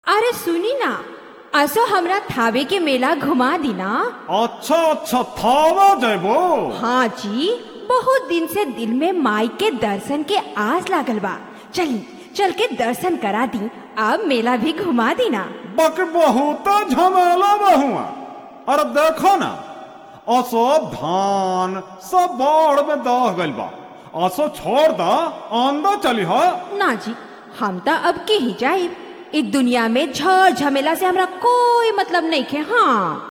अरे सुनी ना असो हमरा थावे के मेला घुमा दी ना अच्छा अच्छा थावा जेबो हाँ जी बहुत दिन से दिल में माई के दर्शन के आस लागल बा चली चल के दर्शन करा दी अब मेला भी घुमा दी ना बक बहुत झमेला बहुआ अरे देखो ना असो धान सब बाढ़ में दह गइल बा असो छोड़ दा अंदर चली हा ना जी हम तो अब के ही जाए इस दुनिया में झड़ झमेला से हमरा कोई मतलब नहीं खे हाँ